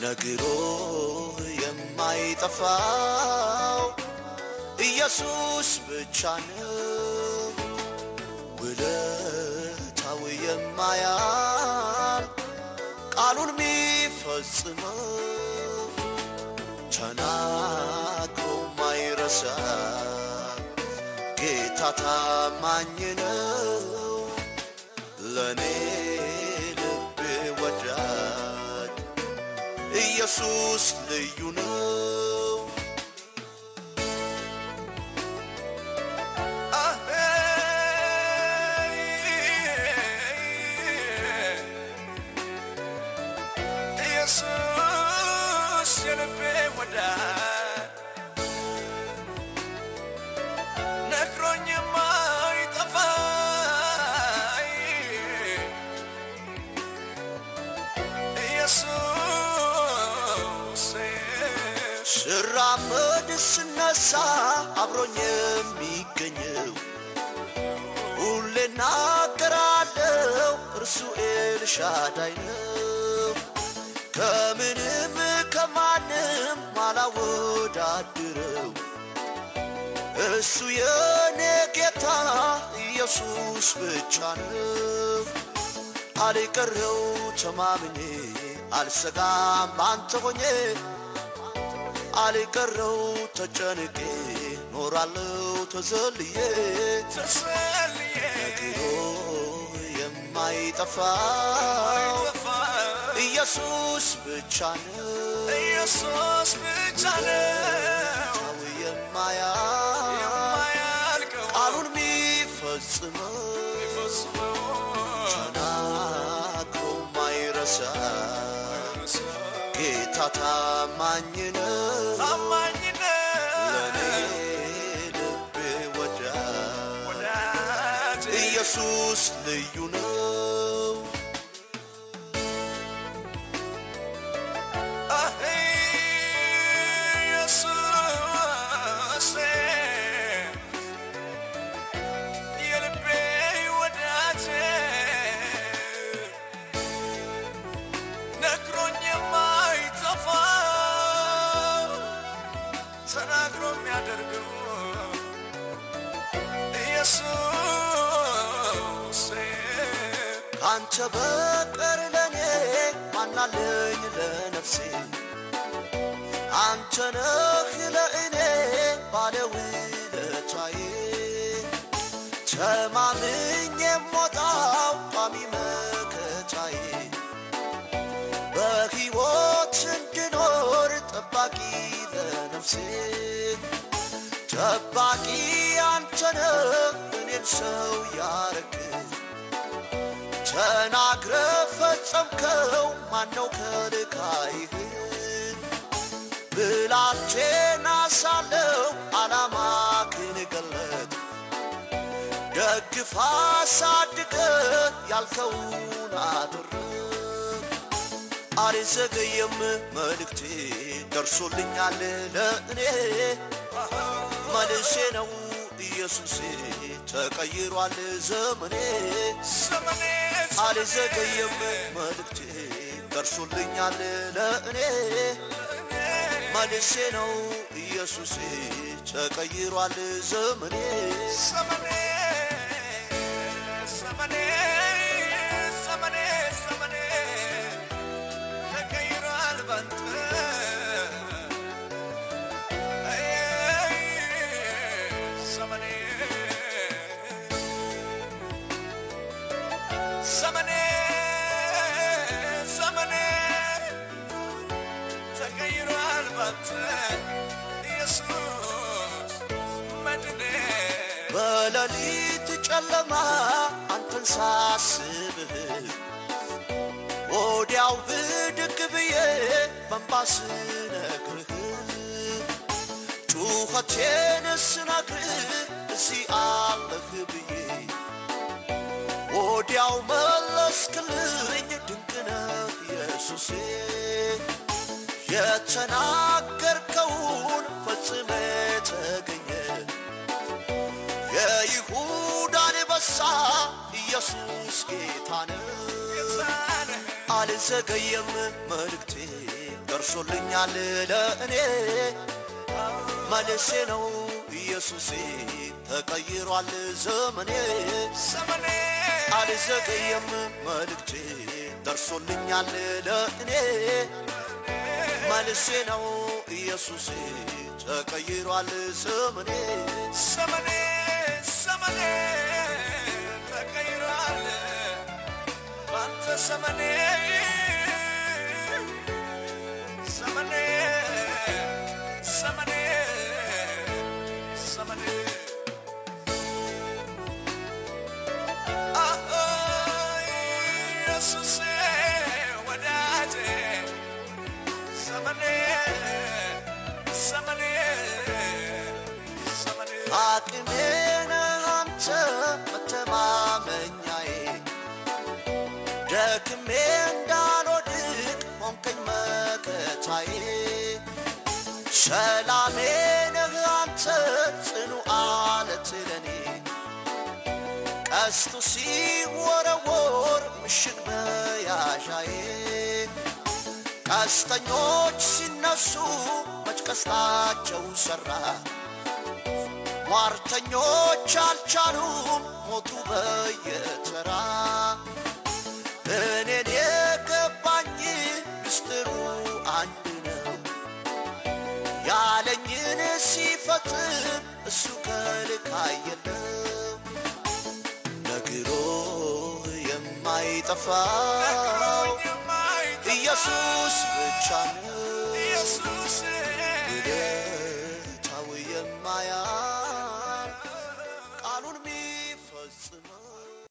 ነግሮ የማይጠፋው ኢየሱስ ብቻ ነው ውለታው የማያል ቃሉን ሚፈጽመው ተናግሮ ማይረሳ ጌታ ታማኝ ነው ለእኔ ልብ ወዳጅ ኢየሱስ ልዩ ነው ኢየሱስ የልቤ ወዳጅ ነግሮኝ የማይጠፋ ኢየሱስ ስራመድ ስነሳ አብሮኝ የሚገኘው ሁሌ እናገራለው እርሱ ኤልሻዳይ ነው ከምንም ከማንም ማላወዳድረው እሱ የኔ ጌታ ኢየሱስ ብቻ ነው አልቀረው ተማምኜ አልሰጋም ባንተ ሆኜ አልቀረው ተጨንቄ ኖራለው ተዘልዬ ተሰልዬ ነግሮ የማይጠፋው ኢየሱስ ብቻ ነው ኢየሱስ ብቻ ነው ታው የማያል የማያልቀው ቃሉን ሚፈጽመው የሚፈጽመው ተናግሮ ማይረሳ ጌታ ታማኝ ነው ታማኝ ለእኔ ነው ልቤ ወዳጅ ወዳጅ ኢየሱስ ልዩ ነው አሄ ኢየሱስ የልቤ ወዳጅ ነግሮኝ የማይጠፋ ተናግሮ የሚያደርገው ኢየሱስ ካንተ በቀር ለኔ ማናለኝ ለነፍሴ አንተ ነህ ለእኔ ባለውለታዬ ተማምኜ የምወጣው ቋሚ መከታዬ በሕይወት እንድኖር ጠባቂ ለነፍሴ ጠባቂ አንተ ነህ እኔን ሰው ያረግህ ተናግረ ፈጸምከው ማነው ከልካይህ ብላቴና ሳለው ዓላማህን ገለጥ ደግፋ አሳድገ ያልከውን አድርግ አልዘገየም መልእክቴ ደርሶልኛል ለእኔ መልሴ ነው ኢየሱሴ ተቀይሯል ዘመኔ ዘመኔ አልዘገየም መልእክቴ ደርሶልኛል ለእኔ መልሴ ነው ኢየሱሴ ተቀይሯል ዘመኔ ዘመኔ ዘመኔ ዘመኔ ዘመኔ ተቀይሯል ባንተ ዘመኔ ዘመኔ ዘመኔ ተቀይሯል ባንተ ኢየሱስ መድኔ በሌሊት ጨለማ አንተን ሳስብህ ወዲያው ብድግ ብዬ በንባ ስነግርህ ጩኸቴን ስነግርህ እዚህ አለህ ብዬ ወዲያው መለስክልኝ ድንቅነህ ኢየሱሴ የተናገርከውን ፈጽመ ተገኘ የይሁዳ አንበሳ ኢየሱስ ጌታ ነው ጌታነ አልዘገየም መልእክቴ ደርሶልኛል ለእኔ መልሴ ነው ኢየሱሴ ተቀይሯል ዘመኔ ዘመኔ አልዘገየም መልእክቴ ደርሶልኛል ለእኔ መልሴ ነው ኢየሱሴ ተቀይሯል ዘመኔ ዘመኔ ዘመኔ ተቀይሯል ባንተ ዘመኔ ዘመኔ ዘመኔ ዘመኔ አዎ ኢየሱሴ ወዳጄ ዘመኔ ዘመኔ ዘመኔ አቅሜ ነህ አንተ መተማመኛዬ ደክሜ እንዳልወድቅ ሆንከኝ መከታዬ ሰላሜ ነህ አንተ ጽኑ አለት ለኔ ቀስቱ ሲወረወር ምሽግ መያዣዬ ቀስተኞች ሲነሱ መች ቀስታቸው ሰራ ሟርተኞች አልቻሉም ሞቱ በየተራ እኔን የገባኝ ምስጢሩ አንድ ነው ያለኝን ሲፈጽም እሱ ከልክ አየለም ነግሮ የማይጠፋው ኢየሱስ ብቻ ነው